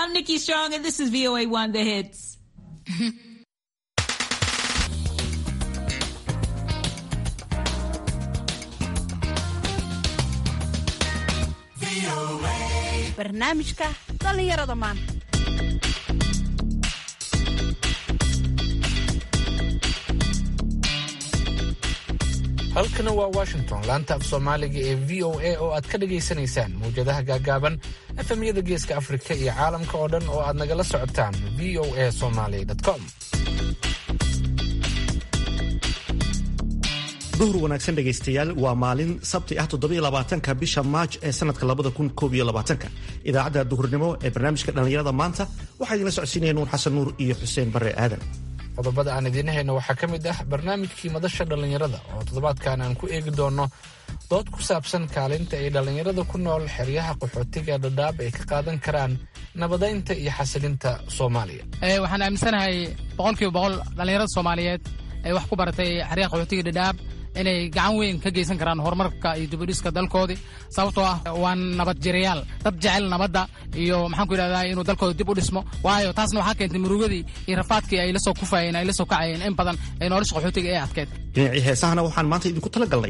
I'm Nikki Strong, and this is VOA One The Hits. barnaamijka dhallinyarada maanta halkana waa washington laanta af soomaaliga ee v o a oo aad ka dhagaysanaysaan mawjadaha gaagaaban efemyada geeska afrika iyo caalamka oo dhan oo aad nagala socotaan v o a somaly com duhur wanaagsan dhegaystayaal waa maalin sabti ah toddobaatanka bisha maaj ee sanadka labada kun koob iyo labaatanka idaacadda duhurnimo ee barnaamijka dhallinyarada maanta waxaa idinla socodsiinaya nuur xasan nuur iyo xuseen barre aadan qodobada aan idiin hayno waxaa ka mid ah barnaamijkii madasha dhallinyarada oo toddobaadkan aan ku eegi doono dood ku saabsan kaalinta ay dhallinyarada ku nool xeryaha qaxootiga dhadhaab ay ka qaadan karaan nabadaynta iyo xasilinta soomaaliya waxaan aaminsanahay boqolkiiba boqol dhallinyarada soomaaliyeed ee wax ku baratay xeryaha qaxootiga dhadhaab inay gacan weyn ka geysan karaan horumarka iyo dibadhiska dalkoodii sababtoo ah waa nabad jirayaal dad jecel nabadda iyo maxaan ku yidhahdaa inuu dalkooda dib u dhismo waayo taasna waxaa keentay murugadii iyo rafaadkii ay la soo kufayeen ay la soo kacayeen in badan ee nolosha qaxootiga ee adkeed dhinacii heesahana waxaan maanta idinku tala galnay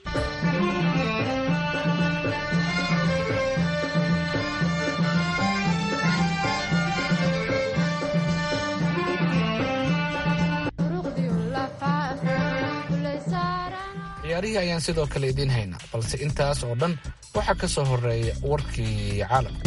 ciyaarihii ayaan sidoo kale idiin haynaa balse intaas oo dhan waxaa ka soo horeeya warkii caalamka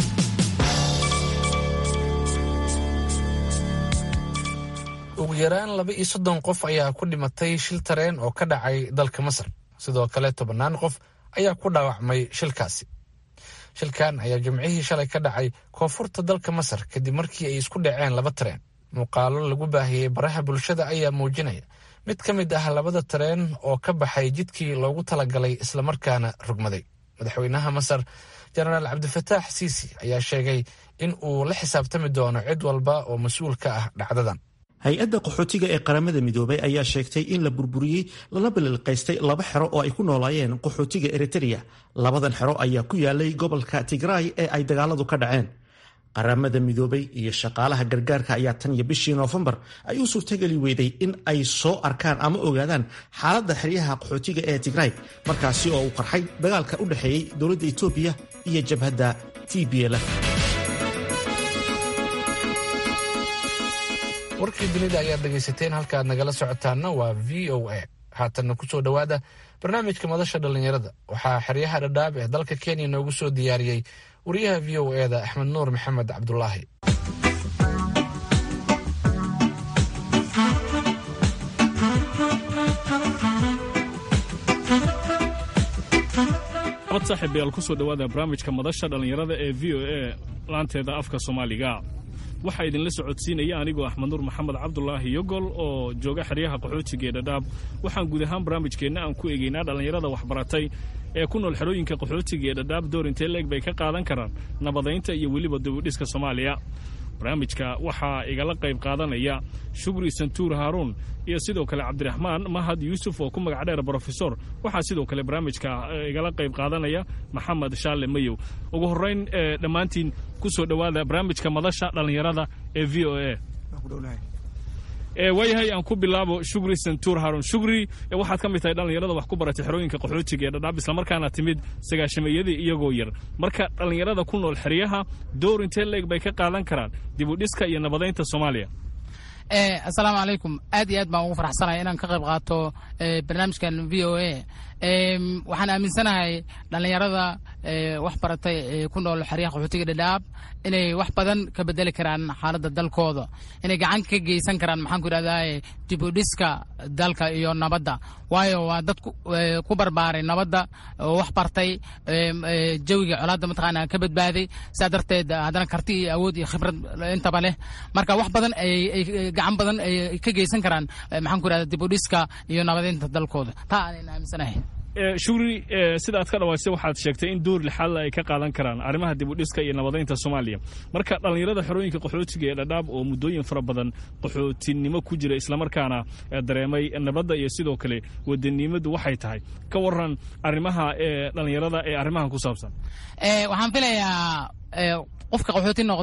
ugu yaraan laba iyo soddon qof ayaa ku dhimatay shil tareen oo ka dhacay dalka masar sidoo kale tobannaan qof ayaa ku dhaawacmay shilkaasi shilkan ayaa jimcihii shalay ka dhacay koonfurta dalka masar kadib markii ay isku dhaceen laba tareen muuqaalo lagu baahiyey baraha bulshada ayaa muujinaya mid ka mid ah labada tareen oo ka baxay jidkii loogu talagalay islamarkaana rogmaday madaxweynaha masar jenaraal cabdifataax siisi ayaa sheegay in uu la xisaabtami doono cid walba oo mas-uul ka ah dhacdadan hay-adda qaxootiga ee qaramada midoobay ayaa sheegtay in la burburiyey lana balilqaystay laba xero oo ay ku noolaayeen qaxootiga eritrea labadan xero ayaa ku yaalay gobolka tigraay ee ay dagaaladu ka dhaceen qaramada midoobay iyo shaqaalaha gargaarka ayaa tan iyo bishii noofembar ay u suurtageli weyday in ay soo arkaan ama ogaadaan xaaladda xeryaha qaxootiga ee tigraay markaasi oo uu qarxay dagaalka u dhexeeyey dowladda etoobiya iyo jabhadda t b l warkii dunida ayaad dhegaysateen halkaaad nagala socotaanna waa v o a haatanna ku soo dhowaada barnaamijka madasha dhallinyarada waxaa xeryaha dhadhaab ee dalka kenya noogu soo diyaariyey wariyaha v o e da axmed nuur maxamed cabdulaahi abad saaxiibayaal ku soo dhowaada barnaamijka madasha dhallinyarada ee v o e laanteeda afka soomaaliga waxaa idinla socodsiinaya anigoo axmed nuur maxamed cabdulaahi yogol oo jooga xeryaha qaxootiga ee dhadhaab waxaan guud ahaan barnaamijkeenna aan ku eegaynaa dhallinyarada waxbaratay ee ku nool xerooyinka qaxootiga ee dhadhaab door intee leeg bay ka qaadan karaan nabadaynta iyo weliba dibudhiska soomaaliya barnaamijka waxaa igala qayb qaadanaya shugri santuur haaruun iyo sidoo kale cabdiraxmaan mahad yuusuf oo ku magac dheer brofesor waxaa sidoo kale barnaamijka igala qayb qaadanaya maxamed shaale mayow ugu horrayn dhammaantiin ku soo dhowaada barnaamijka madasha dhallinyarada ee v o a waayahay aan ku bilaabo shugri santuur haarun shugri waxaad ka mid tahay dhallinyarada wax ku baratay xerooyinka qaxootiga ee dhadhaab islamarkaana timid sagaashameeyadii iyagoo yar marka dhallinyarada ku nool xeryaha door intee leeg bay ka qaadan karaan dibudhiska iyo nabadaynta soomaaliya assalaamu calaykum aad iyo aad baan ugu faraxsanahay inaan ka qayb qaato barnaamijkan v o a waxaan aaminsanahay dhallinyarada wax baratay ee ku nool xeryaha qaxootiga dhadhaab inay wax badan ka bedeli karaan xaaladda dalkooda inay gacan ka geysan karaan maxaan ku yidhahdaa dibudhiska dalka iyo nabadda waayo waa dad ku barbaaray nabadda oo wax bartay jawiga colaadda mataqaana ka badbaaday sidaa darteed haddana karti iyo awood iyo khibrad intaba leh marka wax badan ay gacan badan ay ka geysan karaan maxaan ku yidhahdaa dibudhiska iyo nabadaynta dalkooda taa aanan aaminsanahay shugri sida aad ka dhawaysay waxaad sheegtay in door lixaadla ay ka qaadan karaan arrimaha dibudhiska iyo nabadaynta soomaaliya marka dhallinyarada xerooyinka qaxootiga ee dhadhaab oo muddooyin fara badan qaxootinimo ku jira islamarkaana dareemay nabadda iyo sidoo kale wadanimadu waxay tahay ka waran arrimaha ee dhallinyarada ee arrimahan ku saabsan waxaan filayaa qofka qaxooti noqday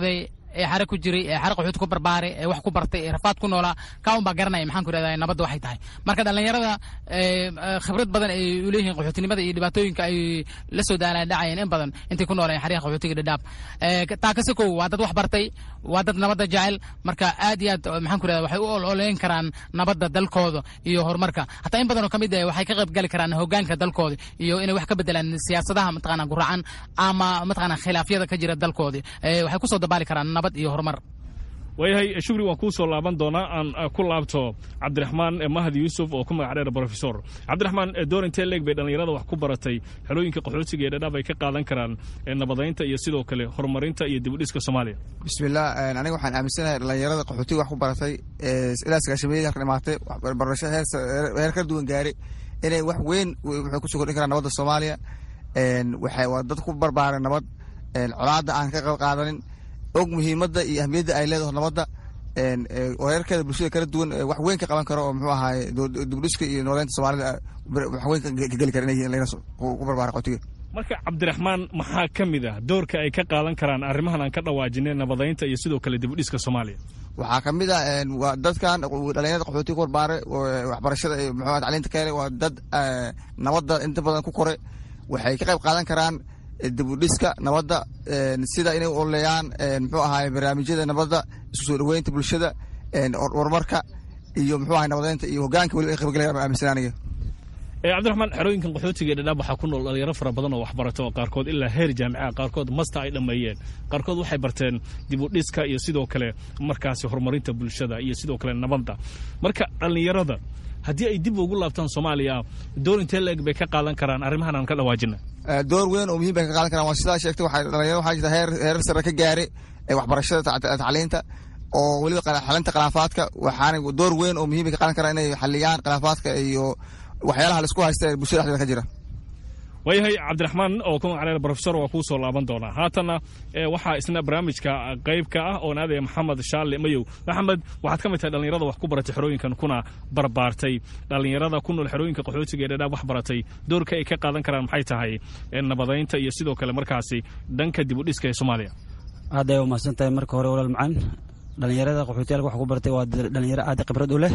ee xare ku jiray ee xare qaxooti ku barbaaray ee wax ku bartay ee rafaad ku noolaa kaa un baa garanaya maxaan ku rahdaa nabadda waxay tahay marka dhallinyarada khibrad badan ay u leeyihiin qaxootinimada iyo dhibaatooyinka ay la soo daalaan dhacayeen in badan intay ku noolayeen xariyaha qaxootiga dhadhaab taa kasi kow waa dad wax bartay waa dad nabadda jecel marka aad iyo aad maxaan ku rahdaa waxay u ololeyn karaan nabadda dalkooda iyo horumarka hataa in badan oo ka mid ah waxay ka qayb gali karaan hogaanka dalkooda iyo inay wax ka bedelaan siyaasadaha mataqaana guracan ama mataqaana khilaafyada ka jira dalkooda waxay kusoo dabaali karaan nabad iyo horumar waayahay shukri waan kuu soo laaban doonaa aan ku laabto cabdiraxmaan mahdi yuusuf oo ku magac dheer brofesor cabdiraxmaan door intee leeg bay dhallinyarada wax ku baratay xerooyinka qaxootiga ee dhadhaab ay ka qaadan karaan nabadaynta iyo sidoo kale horumarinta iyo dibudhiska soomaaliya bismillah aniga waxaan aaminsanahay dhallinyarada qaxootiga wax ku baratay ilaa sagaashameeyadii halka dhimaatay barasho heer kala duwan gaari inay wax weyn waxay kusoo kordhin karaan nabadda soomaaliya waxay waa dad ku barbaaray nabad colaadda aan ka qayb qaadanin og muhiimadda iyo ahmiyadda ay leedaho nabadda wareerkeeda bulshada kala duwan wax weyn ka qaban karo oo muxuu ahaay dibdhiska iyo nooleynta soomaalida wax weyn ka geli kara inay ku barbaara qotiga marka cabdiraxmaan maxaa ka mid ah doorka ay ka qaadan karaan arrimahan aan ka dhawaajinay nabadaynta iyo sidoo kale dibudhiska soomaaliya waxaa ka mid ah waa dadkan dhalinyarada qaxootiga ku barbaaray waxbarashada muxuu tacliinta ka helay waa dad nabadda inta badan ku koray waxay ka qayb qaadan karaan dibudhiska nabadda sida inay oleeyaan muxuu ahaay barnaamijyada nabadda isku soo dhoweynta bulshada horumarka iyo muxuu ahay nabadeynta iyo hogaanka weliba ay qaybgalayaan baan aaminsan aniga cabdiraxmaan xerooyinkan qaxootiga ee dhadhaab waxaa ku nool dhalinyaro fara badan oo waxbarato oo qaarkood ilaa heer jaamica qaarkood masta ay dhammeeyeen qaarkood waxay barteen dibudhiska iyo sidoo kale markaasi horumarinta bulshada iyo sidoo kale nabadda marka dhallinyarada haddii ay dib ugu laabtaan soomaaliya door intee leeg bay ka qaadan karaan arrimahan aan ka dhawaajina door weyn oo muhiim bay ka qaadan karaan waa sidaa sheegtay waxay dhalinyarada waxaa jirta heer heerar sare ka gaaray ee waxbarashada tacliinta oo weliba xalinta khilaafaadka waxaana door weyn oo muhiim bay ka qaadan karaan inay xaliyaan khilaafaadka iyo waxyaalaha laisku haysta ee bulshada dhexdeeda ka jira waayahay cabdiraxmaan oo ku magac dheer brofesor waa kuu soo laaban doonaa haatanna waxaa isna barnaamijka qayb ka ah oon aadaya maxamed shaalle mayow maxamed waxaad ka mid tahay dhallinyarada wax ku baratay xerooyinkan kuna barbaartay dhallinyarada ku nool xerooyinka qaxootiga ee dhadhaab wax baratay doorka ay ka qaadan karaan maxay tahay nabadaynta iyo sidoo kale markaasi dhanka dibudhiska ee soomaaliya aad ay umahadsan tahay marka hore walaal macaan dhallinyarada qaxootiyaalka wax ku baratay waa dhallinyaro aad khibrad u leh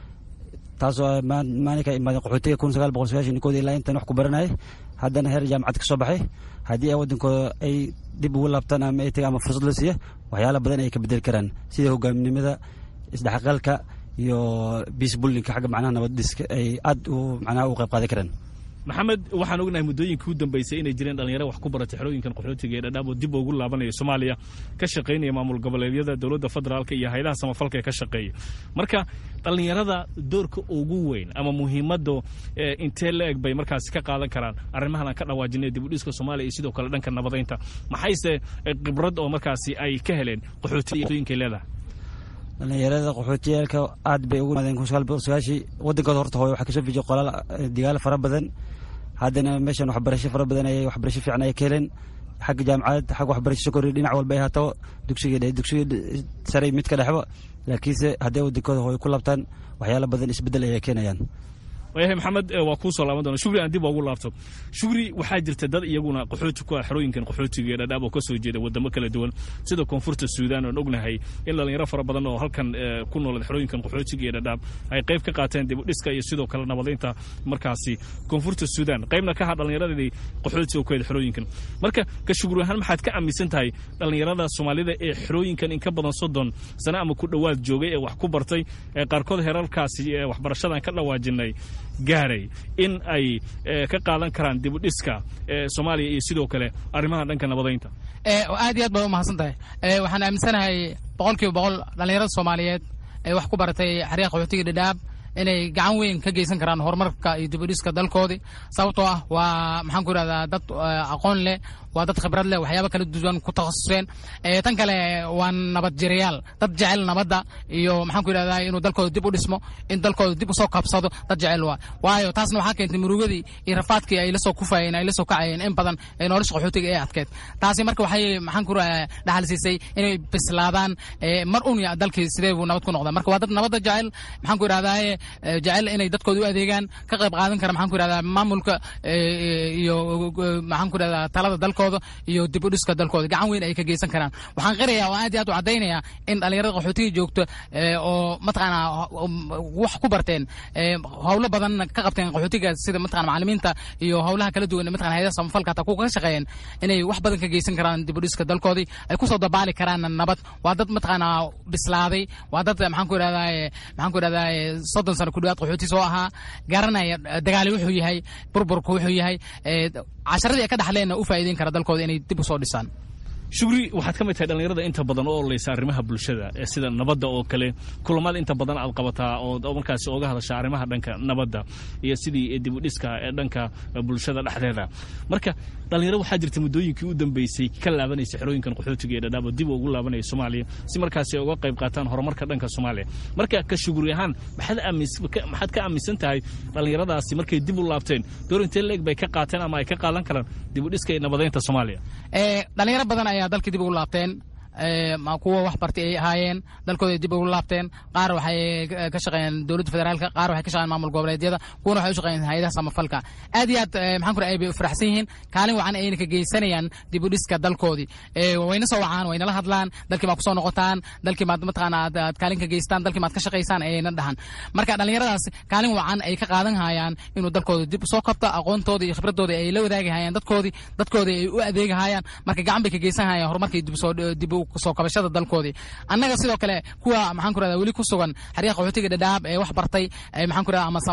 taasoo maalinka imaadeen qaxootiga kun sagaal boqol sagaashan kood ilaa intan wax ku baranayay haddana heer jaamacad ka soo baxay haddii ay waddankooda ay dib ugu laabtaan ama ay tagaan ama fursad la siiya waxyaala badan ay ka bedeli karaan sida hogaaminimada isdhexgalka iyo biisbullinka xagga macnaha nabaddiska ay aad u macnaha u qayb qaadan karaan maxamed waxaan ognahay muddooyinkii u dambeysay inay jireen dhalinyaro wax ku baratay xerooyinkan qaxootiga ee dhadhaab oo dib ugu laabanaya soomaaliya ka shaqaynaya maamul goboleedyada dowladda federaalka iyo hayadaha samafalka ee ka shaqeeya marka dhallinyarada doorka ugu weyn ama muhiimadda intee la eg bay markaasi ka qaadan karaan arrimahan aan ka dhawaajinay dibudhiska soomaaliya iyo sidoo kale dhanka nabadaynta maxayse khibrad oo markaasi ay ka heleen qaxootiyinkay leedahay dhallinyarada qaxootiyaalka aad bay ugu imaadeen kun sagaal boqol sagaashii waddankooda horta hooyo waxaa kasoo fijiyay qolaal digaalo fara badan haddana meeshan waxbarasho fara badan ayay waxbarasho fiican ay ka heleen xagga jaamacad xagga waxbarasho sokori dhinac walba ay haataba dugsiga dugsiga sare mid ka dhexba laakiinse hadday waddankooda hooyo ku laabtaan waxyaala badan isbeddel ayay keenayaan waayahay maxamed waa kuu soo laaban doona shugri aan dib ugu laabto shugri waxaa jirta dad iyaguna qaxooti ku ah xerooyinkan qaxootiga ee dhadhaab oo ka soo jeeda wadamo kala duwan sida koonfurta suudaan oon ognahay in dhalinyaro fara badan oo halkan ku noolad xerooyinkan qaxootiga ee dhadhaab ay qayb ka qaateen dibudhiska iyo sidoo kale nabadaynta markaasi koonfurta suudaan qaybna ka ha dhallinyaradii qaxootiga ku heda xerooyinkan marka ka shugri ahaan maxaad ka aaminsan tahay dhallinyarada soomaalida ee xerooyinkan in ka badan soddon sano ama ku dhowaad joogay ee wax ku bartay ee qaarkood herarkaasi ee waxbarashadan ka dhawaajinay gaaray in ay ka qaadan karaan dibudhiska soomaaliya iyo sidoo kale arrimaha dhanka nabadaynta aad iyo aad baad umahadsan tahay waxaan aaminsanahay boqol kiiba boqol dhallinyarada soomaaliyeed ee wax ku baratay xeryaha qaxootiga dhadhaab inay gacan weyn ka geysan karaan horumarka iyo dibudhiska dalkoodii sababtoo ah waa maxaan ku idhahdaa dad aqoon leh waa dad khibrad leh waxyaaba kala duwan ku takhasuseen tan kale waa nabad jirayaal dad jecel nabadda iyo maxaan ku idhahdaa inuu dalkooda dib u dhismo in dalkooda dib usoo kabsado dad jecel waa waayo taasna waxaa keentay murugadii iyo rafaadkii ay la soo kufayeen ay la soo kacayeen in badan ee nolosha qaxootiga ee adkeed taasi marka waxay maxaan ku dhaxal siisay inay bislaadaan mar un ya dalkii sidee buu nabad ku noqdaa marka waa dad nabadda jecel maxaan ku idhahdaa jecel inay dadkooda u adeegaan ka qayb qaadan kara maxaan ku idhahdaa maamulka iyo maxaan ku idhahdaa talada dalkooda dalkooda iyo dib u dhiska dalkooda gacan weyn ay ka geysan karaan waxaan qirayaa oo aad iyo aad u caddaynaya in dhalinyarada qaxootiga joogto oo mataqaanaa wax ku barteen howlo badan ka qabteen qaxootiga sida mataqana macalimiinta iyo howlaha kala duwan mataqana hayadaha samafalka hataa kuwa ka shaqeeyeen inay wax badan ka geysan karaan dib u dhiska dalkoodii ay kusoo dabaali karaan nabad waa dad mataqaanaa bislaaday waa dad maxaan ku idhahdaa maxaan ku idhahdaa soddon sano ku dhawaad qaxooti soo ahaa garanaya dagaali wuxuu yahay burburku wuxuu yahay casharadii ay ka dhaxleenna u faa'iideyn kara dalkooda inay dib usoo dhisaan shugri waxaad ka mid tahay dhallinyarada inta badan oo ololeysa arrimaha bulshada ee sida nabadda oo kale kulamada inta badan aad qabataa oo markaasi oga hadasha arrimaha dhanka nabadda iyo sidii dib u dhiska ee dhanka bulshada dhexdeeda marka dhallinyaro waxaa jirta muddooyinkii u dambeysay ka laabanaysa xerooyinkan qaxootiga ee dhadhaabo dib ugu laabanaya soomaaliya si markaasi ay uga qayb qaataan horumarka dhanka soomaaliya marka ka shuguri ahaan maxaad ka aaminsan tahay dhallinyaradaasi markay dib u laabteen door intee leeg bay ka qaateen ama ay ka qaadan karaan dib u dhiska iyo nabadeynta soomaaliya dhalinyaro badan ayaa dalka dib ugu laabteen kuwa wax bartay ay ahaayeen dalkooda dib ugu laabteen qaar waxay ka shaqeeyeen dowladda federaalka qaar waxay ka shaqeeyeen maamul goboleedyada kuwana waxay u shaqeeyeen hayadaha samafalka aad iyo aad maxaan ku ay bay u faraxsan yihiin kaalin wacan ayna ka geysanayaan dib u dhiska dalkoodii wayna soo wacaan waynala hadlaan dalkii maad kusoo noqotaan dalkii maad mataqaana aad kaalin ka geystaan dalkii maad ka shaqaysaan ayna dhahan marka dhallinyaradaas kaalin wacan ay ka qaadan hayaan inuu dalkooda dib usoo kabto aqoontooda iyo khibradooda ay la wadaagi hayaan dadkoodii dadkoodii ay u adeegi hayaan marka gacan bay ka geysan hayaan horumarkii dib usoo dib soo kabashada dalkoodii annaga sidoo kale kuwa maxaan ku rahdaa weli ku sugan xeryaha qaxootiga dhadhaab ee wax bartay maxaan ku rahdaa ama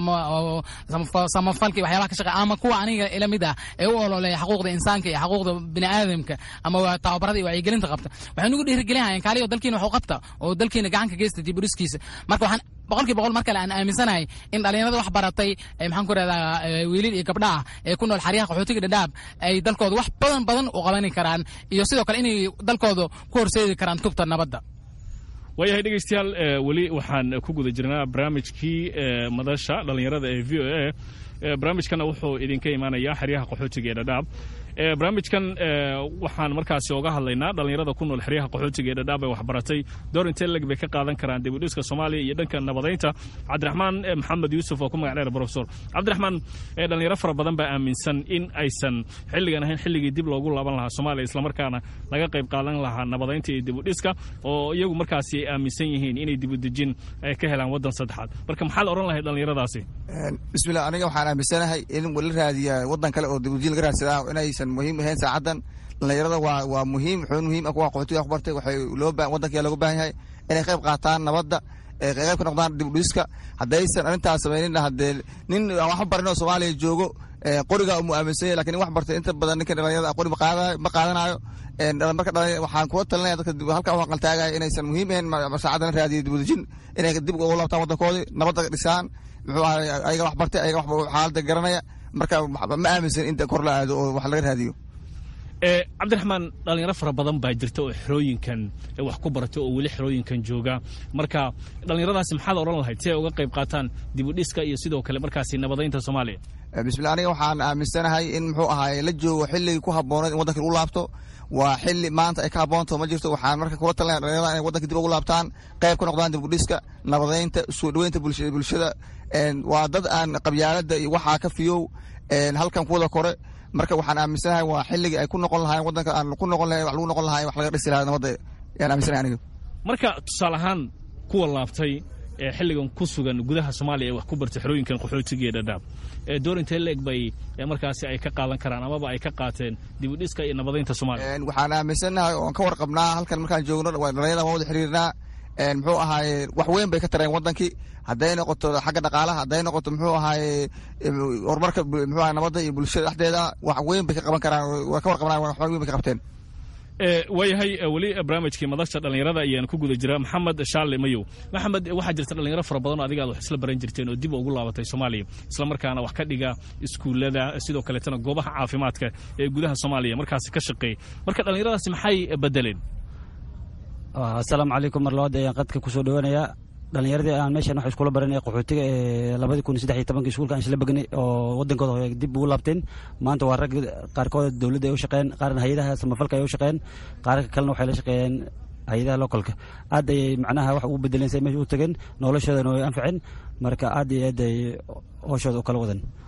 samafalki waxyaabaha ka shaqeey ama kuwa aniga ila mid ah ee u ololeeya xuquuqda insaanka iyo xuquuqda bini aadamka ama tababarada iyo wacyigelinta qabta waxay nagu dhiirigelin hayaan kaaliyo dalkiina wax u qabta oo dalkiina gacan ka geysta dib u dhiskiisa marka waxaan boqolkii boqol mar kale aan aaminsanahay in dhalinyarada wax baratay maxaan ku rahdaa wiilil iyo gabdha ah ee ku nool xeryaha qaxootiga dhadhaab ay dalkooda wax badan badan u qabani karaan iyo sidoo kale inay dalkooda ku horseedi karaan tubta nabadda waayahay dhegeystayaal weli waxaan ku guda jirnaa barnaamijkii madasha dhallinyarada ee v o a barnaamijkana wuxuu idinka imaanayaa xeryaha qaxootiga ee dhadhaab barnaamijkan waxaan markaasi oga hadlaynaa dhallinyarada ku nool xeryaha qaxootiga ee dhadhaab ee waxbaratay door intee leg bay ka qaadan karaan dib u dhiska soomaaliya iyo dhanka nabadaynta cabdiraxmaan maxamed yuusuf oo ku magac dheer profesor cabdiraxmaan dhallinyaro fara badan baa aaminsan in aysan xilligan ahayn xilligii dib loogu laaban lahaa soomaaliya islamarkaana laga qayb qaadan lahaa nabadaynta iyo dib u dhiska oo iyagu markaasi ay aaminsan yihiin inay dib u dejin ay ka helaan waddan saddexaad marka maxaad odhan lahayd dhallinyaradaasi bismillah aniga waxaan aaminsanahay in la raadiya waddan kale oo dib u dejin laga raadsadaa inaysan muhiim ahayn saacadan dhallinyarada waa waa muhiim xubin muhiim ah kuwa qaxootiga wax bartay waxay loo baa waddanka looga baahan yahay inay qayb qaataan nabadda qayb ka noqdaan dib u dhiska haddaysan arrintaas samaynin haddee nin aan wax barin oo soomaaliya joogo qoriga mu aaminsan yahay lakin nin wax bartay inta badan ninka dhallinyarada qori ma qaadanayo marka waxaan kula talinaya dadka halka u aqaltaagaya inaysan muhiim ahayn saacadan la raadiyo dib u dejin inay dib ugu laabtaan waddankoodii nabadda dhisaan muxuu ahay ayaga wax bartay ayaga xaaladda garanaya marka ma aaminsan inta kor la aado oo wax laga raadiyo cabdiraxmaan dhalinyaro fara badan baa jirta oo xerooyinkan wax ku baratay oo weli xerooyinkan jooga marka dhallinyaradaasi maxaad odhan lahayd si ay uga qayb qaataan dib u dhiska iyo sidoo kale markaasi nabadaynta soomaaliya bismillah aniga waxaan aaminsanahay in muxuu ahaay la joogo xilligii ku habbooneed in waddanka lagu laabto waa xilli maanta ay ka habboonto ma jirto waxaan marka kula talinaya dhalinyarada inay waddanka dib ugu laabtaan qayb ka noqdaan dib u dhiska nabadaynta soo dhoweynta bulshada waa dad aan qabyaalada iyo waxaa ka fiyow halkan kuwada kore marka waxaan aaminsanahay waa xilligii ay ku noqon lahayen waddanka aan ku noqon lahayn wax lagu noqon lahayen wax laga dhisi lahaa nabadda yaan aaminsanahay aniga marka tusaale ahaan kuwa laabtay ee xilligan ku sugan gudaha soomaaliya ee wax ku bartay xerooyinkan qaxootiga ee dhadhaab door intee leeg bay markaasi ay ka qaadan karaan amaba ay ka qaateen dib u dhiska iyo nabadaynta soomaaliya waxaan aaminsanahay oon ka warqabnaa halkan markaan joogno dhalinyarada waan wada xiriirnaa muxuu ahaaye wax weyn bay ka tareen waddankii hadday noqoto xagga dhaqaalaha hadday noqoto muxuu ahaaye horumarka muxuu ahay nabadda iyo bulshada dhexdeeda wax weyn bay ka qaban karaan waa ka warqabnaa wax weyn bay ka qabteen waayahay weli barnaamijkii madasha dhallinyarada ayaan ku guda jiraa maxamed shaale mayow maxamed waxaa jirta dhalinyaro fara badan oo adiga aad wax isla baran jirteen oo dib ugu laabatay soomaaliya islamarkaana wax ka dhiga iskuullada sidoo kaleetana goobaha caafimaadka ee gudaha soomaaliya markaasi ka shaqeey marka dhallinyaradaasi maxay bedeleen asalaamu calaykum mar labaad ayaan qadka kusoo dhawanayaa dhalinyaradii aan meeshan wax iskula baranay qaxootiga ee labadii kun saddex iyo tobankii iskuulka aan isla begnay oo wadankooda hore dib ugu laabteen maanta waa rag qaarkood dowladda ay u shaqeeyeen qaarna hay-adaha samafalka ay u shaqeeyeen qaarka kalena waxay la shaqeeyeen hay-adaha localka aad ayay macnaha wax ugu bedeleen say meesha u tageen noloshoodana way anfaceen marka aad iyo aad ay hooshooda u kala wadan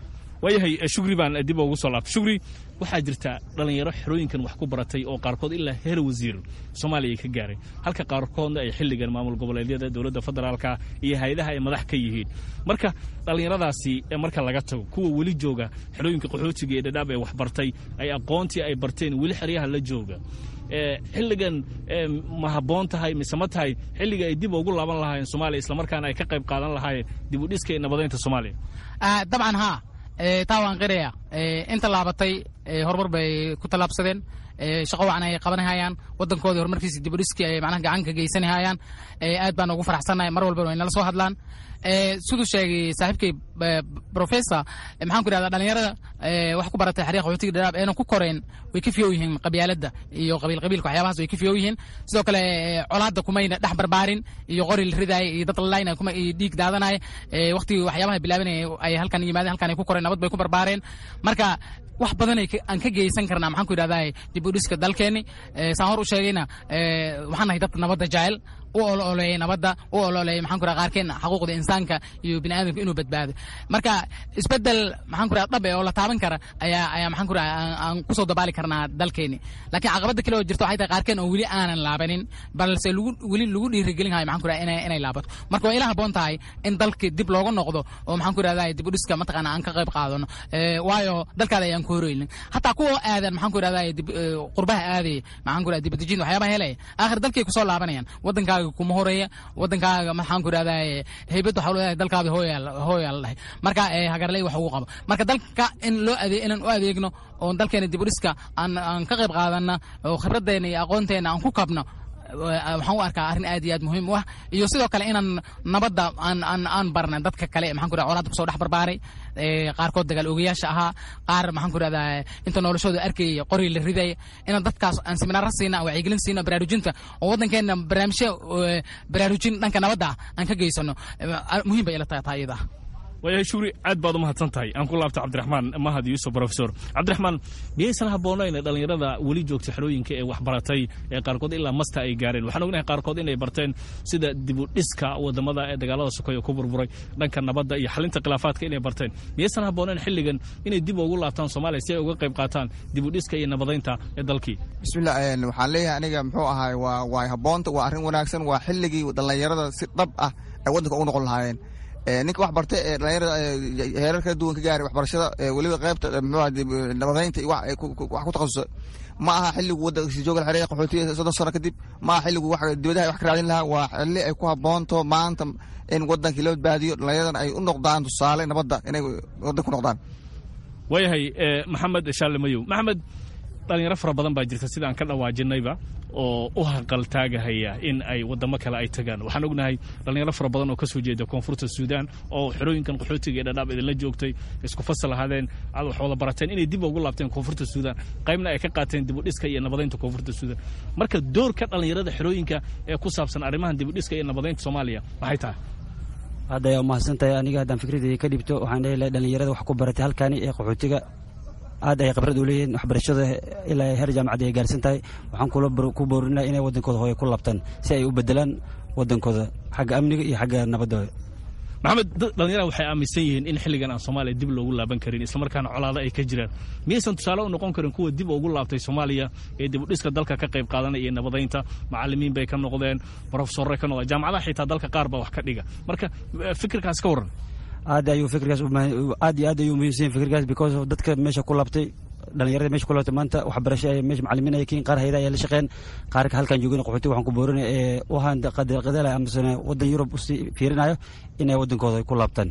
waayahay shugri baan dib ugu soo laabtay shugri waxaa jirta dhallinyaro xerooyinkan wax ku baratay oo qaarkood ilaa heer wasiir soomaaliya ay ka gaaray halka qaarkoodna ay xilligan maamul goboleedyada dowladda federaalka iyo hay-adaha ay madax ka yihiin marka dhallinyaradaasi marka laga tago kuwa weli jooga xerooyinka qaxootiga ee dhadhaab ee wax bartay ay aqoontii ay barteen weli xeryaha la jooga xilligan ma habboon tahay mise ma tahay xilliga ay dib ugu laaban lahaayeen soomaaliya islamarkaana ay ka qayb qaadan lahaayeen dib u dhiska ee nabadaynta soomaaliya dabcan haa taa waan qiraya inta laabatay horumar bay ku tallaabsadeen shaqo wacan ay qabanahayaan wadankoodii horumarkiisa dib u dhiskii ay macnaha gacan ka geysanahayaan aad baan ugu faraxsannahay mar walbana way nala soo hadlaan siduu sheegay saaxiibkay professor maxaan ku idhahdaa dhalinyarada wax ku baratay xariiqa qaxootiga dhadhaab eena ku koreen way ka fiyow yihiin qabyaaladda iyo qabiil qabiilka waxyaabahaas way ka fiyow yihiin sidoo kale colaadda kumayna dhex barbaarin iyo qori la ridaaya iyo dad lalaynaya kuma iyo dhiig daadanaya waqtigii waxyaabaha bilaabanaya ay halkan yimaadeen halkan ay ku koreen nabad bay ku barbaareen marka wax badan aan ka geysan karnaa maxaan ku idhahdaa dib u dhiska dalkeenni saan hor u sheegayna waxaan nahay dadka nabadda jecel u ololeeyay nabadda u ololeeyay maxaan ku qaarkeen xaquuqda insaanka iyo bini aadamka inuu badbaado marka isbedel maxaan ku dhab oo la taaban kara ayaa ayaa maxaan ku aan kusoo dabaali karnaa dalkeeni laakiin caqabada kale oo jirta waxay tahay qaarkeen oo weli aanan laabanin balse lagu weli lagu dhiirigelin hayo maxaan ku inay inay laabato marka waa ila habboon tahay in dalki dib looga noqdo oo maxaan ku idhahdaa dib u dhiska mataqaana aan ka qayb qaadano waayo dalkaada ayaan ku horeynin hataa kuwa aadan maxaan ku idhahdaa qurbaha aadaya maxaan ku idhahdaa dibadejin waxyaabaha helaya aakhir dalkay kusoo laabanayaan wadankaaga kuma horeeya wadankaaga maxaan ku idhahdaa heybad waxa leedahay dalkaada hooyaal hooyaal dhahay marka hagarley wax ugu qabo marka dalka in loo adeeg inaan u adeegno oo dalkeena dib u dhiska aan aan ka qayb qaadana oo khibraddeena iyo aqoonteena aan ku kabno waxaan u arkaa arrin aad iyo aad muhiim u ah iyo sidoo kale inaan nabadda aan aan aan barna dadka kale maxaan ku idhahdaa colaadda kusoo dhex barbaaray qaarkood dagaal ogayaasha ahaa qaar maxaan ku idhahdaa inta noloshooda arkayay qori la ridaya inaan dadkaas aan seminaara siina aan wacyigelin siina baraarujinta oo waddankeena barnaamijyo baraarujin dhanka nabadda ah aan ka geysano muhiim bay ila tahay taa iyada waayahay shugri aad baad u mahadsan tahay aan ku laabta cabdiraxmaan mahad yuusuf profesor cabdiraxmaan miyaysan habboonayn dhallinyarada weli joogta xerooyinka ee wax baratay ee qaarkood ilaa masta ay gaareen waxaan ognahay qaarkood inay barteen sida dibu dhiska wadamada ee dagaalada sokeeye ku burburay dhanka nabadda iyo xalinta khilaafaadka inay barteen miyaysan habboonayn xilligan inay dib ugu laabtaan soomaaliya si ay uga qayb qaataan dibu dhiska iyo nabadaynta ee dalkii bismillah waxaan leeyahay aniga muxuu ahaay waa waa habboonta waa arrin wanaagsan waa xilligii dhallinyarada si dhab ah ay waddanka ugu noqon lahaayeen ninka wax bartay ee dhalinyarada heerar kala duwan ka gaaray waxbarashada weliba qaybta mxuu nabadaynta wax ku takhasusay ma aha xilligu waddanka jooga xereeya qaxootiga soddon sano kadib ma aha xilligu wax dibadaha wax ka raadin lahaa waa xilli ay ku habboonto maanta in waddankii la badbaadiyo dhallinyaradan ay u noqdaan tusaale nabadda inay waddanka ku noqdaan waayahay maxamed shaale mayow maxamed dhalinyaro fara badan baa jirta sida aan ka dhawaajinayba oo u haqaltaagahaya in ay wadamo kale ay tagaan waxaan ognahay dhalinyaro fara badan oo ka soo jeeda koonfurta suudaan oo xerooyinkan qaxootiga ee dhadhaab idinla joogtay isku fasal ahaadeen aad wax wada barateen inay dib ugu laabteen koonfurta suudaan qaybna ay ka qaateen dibudhiska iyo nabadaynta koonfurta suudaan marka doorka dhalinyarada xerooyinka ee ku saabsan arrimahan dibudhiska iyo nabadaynta soomaaliya maxay tahay hadda ayaa umahadsan tahay aniga haddaan fikradeyda ka dhibto waxaan leeyahay dhalinyarada wax ku baratay halkani ee qaxootiga aad ay khibrad u leeyihiin waxbarashada ilaa heer jaamacadda ay gaarsan tahay waxaan ku boorinaa inay waddankooda hooye ku labtaan si ay u bedelaan waddankooda xagga amniga iyo xagga nabadda maxamed dhalinyarada waxay aaminsan yihiin in xilligan aan soomaaliya dib loogu laaban karin islamarkaana colaado ay ka jiraan miyaysan tusaale u noqon karin kuwa dib ugu laabtay soomaaliya ee dibudhiska dalka ka qayb qaadanaya iyo nabadaynta macalimiin bay ka noqdeen profesorre ka noqdeen jaamacadaha xitaa dalka qaar baa wax ka dhiga marka fikirkaas ka warran aad ayuu fikirkaas aad iyo aad ayuu muhiimsan fikirkaas because of dadka meesha ku labtay dhalinyarada meesha ku labtay maanta waxbarasho ay meesha macalimiin ay kiin qaar hayada ayaa la shaqeen qaarka halkan joogin qaxooti waxaan ku boorinaya ee u ahaan qadalqadala amasana waddan yurub usii fiirinayo inay waddankooda ku laabtaan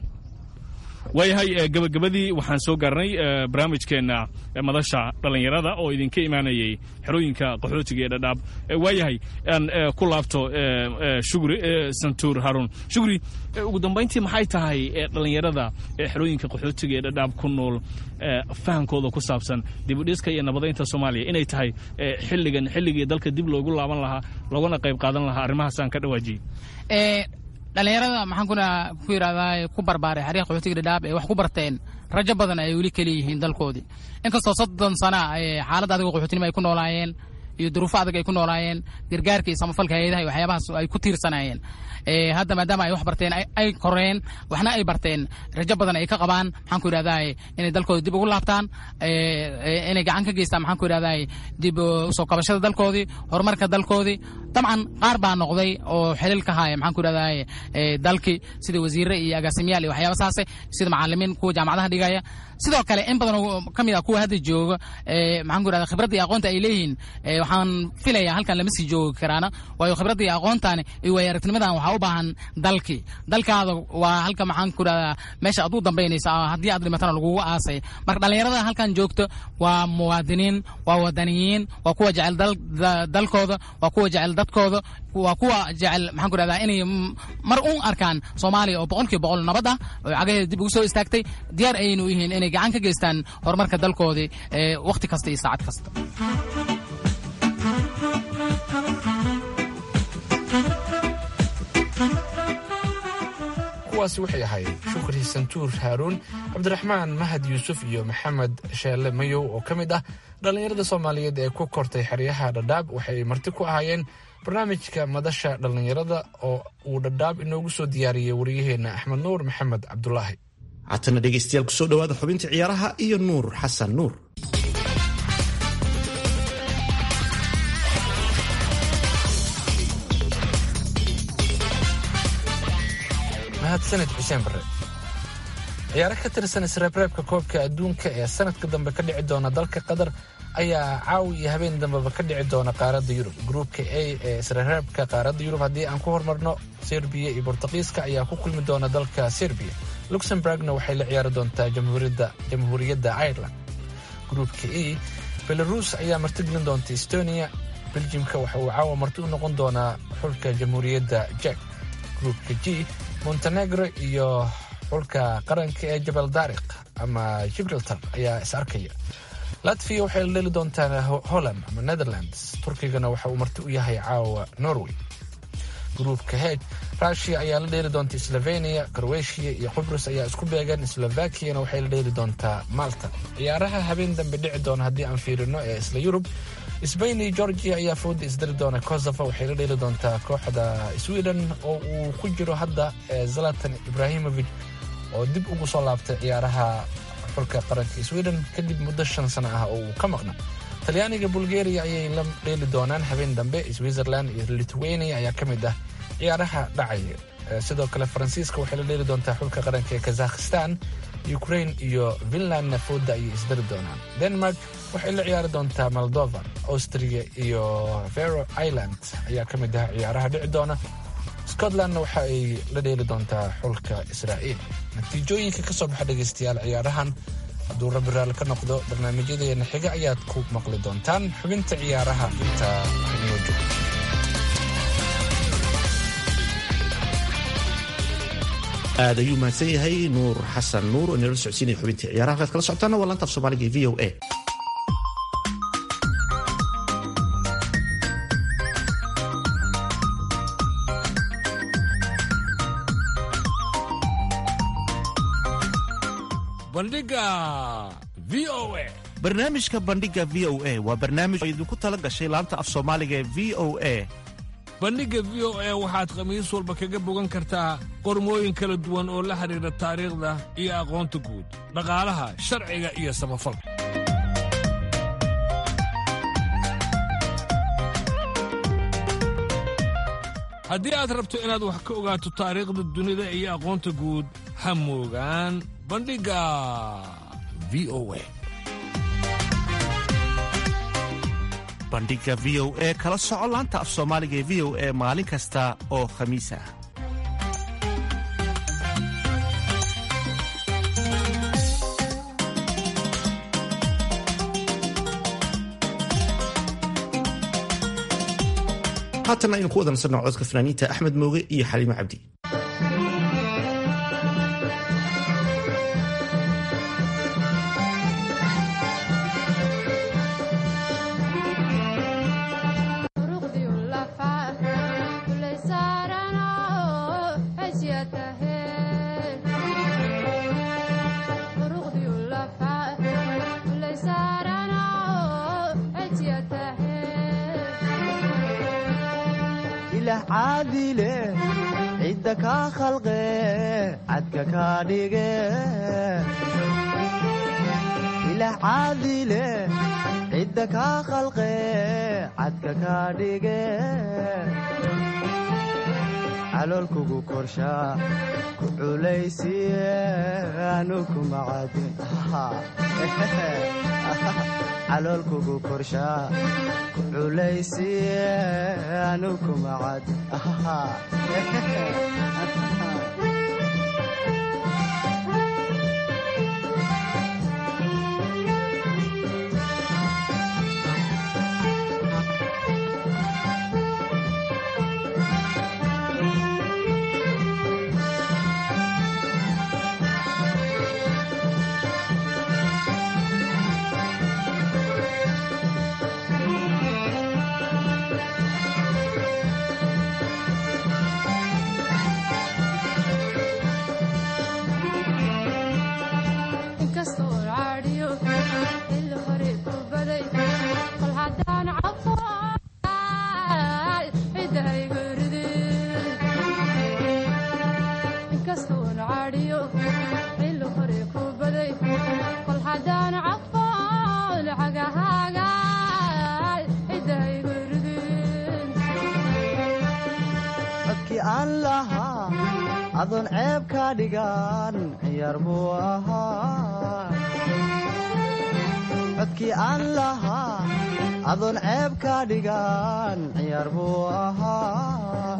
waayahay gabagabadii waxaan soo gaarnay barnaamijkeenna madasha dhallinyarada oo idinka imaanayay xerooyinka qaxootiga ee dhadhaab waayahay aan ku laabto shugri santuur haruun shugri ugu dambayntii maxay tahay dhallinyarada xerooyinka qaxootiga ee dhadhaab ku nool fahamkooda ku saabsan dibudhiska iyo nabadaynta soomaaliya inay tahay xilligan xilligii dalka dib loogu laaban lahaa loogana qayb qaadan lahaa arrimahaas aan ka dhawaajiyey dhalinyarada maxaan kuna ku yidhahdaa ku barbaaray xariiq qaxootiga dhadhaab ee wax ku barteen rajo badan ay weli keliyihiin dalkoodii inkastoo soddon sana xaalad adigo qaxootinimo ay ku noolaayeen iyo duruufo adag ay ku noolaayeen gargaarka iyo samafalka hay-adaha iyo waxyaabahaas ay ku tiirsanayeen hadda maadaama ay wax barteen ay koreen waxna ay barteen rajo badan ay ka qabaan maxaan ku yidhahdaa inay dalkooda dib ugu laabtaan inay gacan ka geystaan maxaan ku yidhahdaa dib usoo kabashada dalkoodii horumarka dalkoodii dabcan qaar baa noqday oo xilil ka haya maxaan ku yidhahdaa dalkii sida wasiire iyo agaasimiyaal iyo waxyaaba saase sida macalimiin kuwa jaamacadaha dhigaya sidoo kale in badan oo ka mid ah kuwa hadda jooga maxaan ku yidhahdaa khibradda iyo aqoonta ay leeyihiin waxaan filayaa halkan lama sii joogi karaana waayo khibradda iyo aqoontaani iyo waaya aragnimadaan waxaa u baahan dalkii dalkaada waa halka maxaan ku yidhahdaa meesha aad u dambaynaysa haddii aad dhimatana lagugu aasay marka dhallinyarada halkan joogto waa muwaadiniin waa wadaniyiin waa kuwa jecel dalkooda waa kuwa jecel dadkooda waa kuwa jecel maxaan ku yidhahdaa inay mar un arkaan soomaaliya oo boqolkiiba boqol nabad ah oo cagaheeda dib ugu soo istaagtay diyaar ayaynu u yihiin inay gacan ka geystaan horumarka dalkoodii wakhti kasta iyo saacad kasta kuwaasi waxay ahaayeen shukri santuur haaruun cabdiraxmaan mahad yuusuf iyo maxamed sheelle mayow oo ka mid ah dhallinyarada soomaaliyeed ee ku kortay xeryaha dhadhaab waxay marti ku ahaayeen barnaamijka madasha dhallinyarada oo uu dhadhaab inoogu soo diyaariyey wariyaheenna axmed nuur maxamed cabdulaahi haatana dhegaystayaal kusoo dhowaada xubinta ciyaaraha iyo nuur xasan nuur mahadsaned xuseen bare ciyaaro ka tirsan isreebreebka koobka adduunka ee sanadka dambe ka dhici doona dalka qatar ayaa caawi iyo habeen dambeba ka dhici doona qaaradda yurub gruupka a ee isreebreebka qaaradda yurub haddii aan ku hormarno serbiya iyo bortuqiiska ayaa ku kulmi doona dalka serbiya luxemburgna waxay la ciyaari doontaa jamhuuriyadda ireland gruupka e belarus ayaa martigelin doonta estonia beljimka waxa uu caawa marti u noqon doonaa xulka jamhuuriyadda jek gruupka g montenegro iyo xulka qaranka ee jabal daariq ama gibraltar ayaa is arkaya latviya waxay la dheli doontaa holland ama netherlands turkigana waxa uu marti u yahay caawa norway gruupka heg rushia ayaa la dheeli doonta slovenia croatia iyo qubrus ayaa isku beegan slovakiyana waxay la dheeli doontaa malta ciyaaraha habeen dambe dhici doona haddii aan fiirino ee isla yurub sbain iyo georgia ayaa fooda isdari doona kosovo waxay la dheeli doontaa kooxda sweden oo uu ku jiro hadda zalatan ibrahimovic oo dib ugu soo laabtay ciyaaraha xulka qaranka sweden kadib muddo shan sano ah oo uu ka maqna talyaaniga bulgaria ayay la dheeli doonaan habeen dambe switzerland iyo lithuania ayaa ka mid ah ciyaaraha dhacaya sidoo kale faransiiska waxay la dheeli doontaa xulka qaranka ee kazakhistan ukraine iyo finlandna fooda ayay isdari doonaan denmark waxay la ciyaari doontaa moldova austria iyo vero island ayaa ka mid ah ciyaaraha dhici doona scotlandna waxa ay la dheeli doontaa xulka israa'iil natiijooyinka ka soo baxa dhegaystayaal ciyaarahan hadduu rabbi raalli ka noqdo barnaamijyadeena xiga ayaad ku maqli doontaan xubinta ciyaaraha intaa inoo joogto aad ayuu mahadsan yahay nuur xasan nuur oo inala socodsiinaya xubintii ciyaaraha halkaad kala socotaana waa laanta af soomaaliga e v o a bandhiga v o a barnaamijka bandhiga v o a waa barnaamij oo idinku tala gashay laanta af soomaaliga ee v o a bandhigga v o a waxaad khamiis walba kaga bogan kartaa qormooyin kala duwan oo la xidhiidha taariikhda iyo aqoonta guud dhaqaalaha sharciga iyo samafalka haddii aad rabto inaad wax ka ogaato taariikhda dunida iyo aqoonta guud ha moogaan bandhigga v o a bandhiga v o e kala soco laanta af soomaaliga ee v o e maalin kasta oo khamiis ah haatan aynu ku wada nasanno codka fanaaniinta axmed mooge iyo xaliimo cabdi Thank you. caadile cidda kaa khalqe cadka kaa dhige ilaah caadile cidda kaa khalqe cadka kaa dhige caloolkugu korshaa ku culaysiye anu kuma caadin caloolkugu korshaa ku culaysiye anu kuma caadin codkii aan lahaa adoon ceeb ka dhigan ciyaar buu ahaa codkii aan lahaa adoon ceeb ka dhigan ciyaar buu ahaa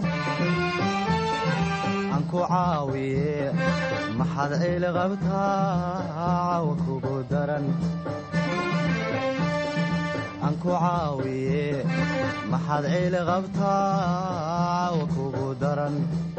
aan ku caawiye maxaad ciil qabtaa caawa kugu daran aan ku caawiye maxaad ciil qabtaa caawa kugu daran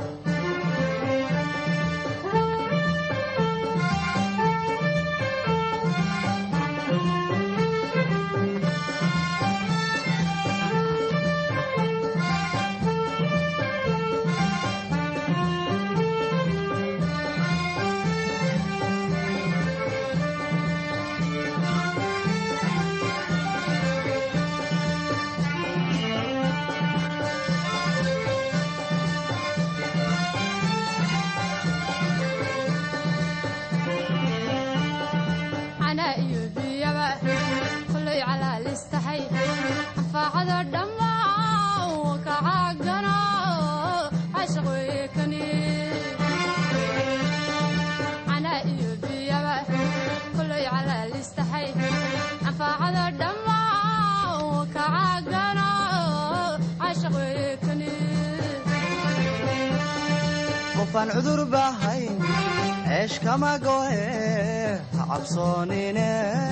qofaan cudur bahayn ceesh kama gohe ha cabsoonine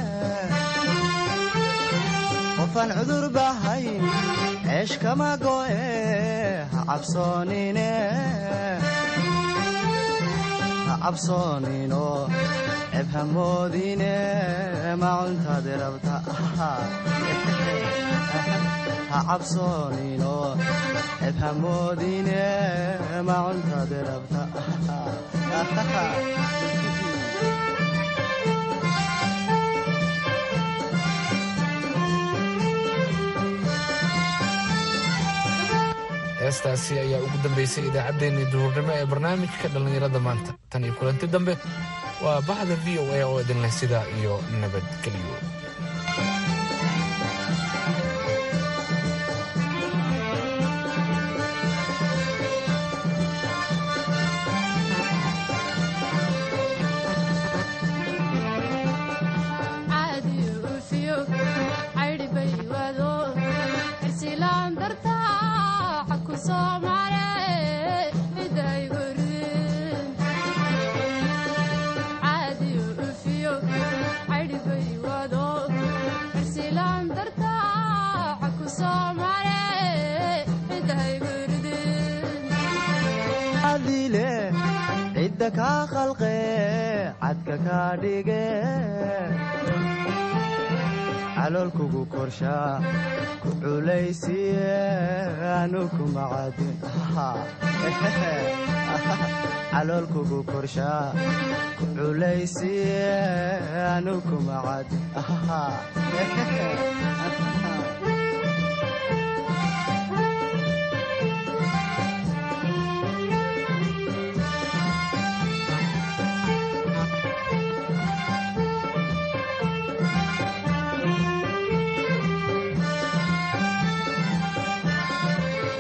qofaan cudur bahayn ceesh kama gohe ha cabsoonine ha cabsoonino ceb hamoodine macuntaadi rabta ha cabsoonino ceb hamoodine macuntaadi rabta heestaasi ayaa ugu dambaysay idaacaddeenii duhurnimo ee barnaamijka dhallinyarada maanta tan iyo kulanti dambe waa baxda v o a oo idin leh sidaa iyo nabadgelyo cidda kaa khalqe cadka kaa dhige caloolkugu korshaa ku culaysiye anu kuma caadin caloolkugu korshaa ku culaysiye anu kuma caadin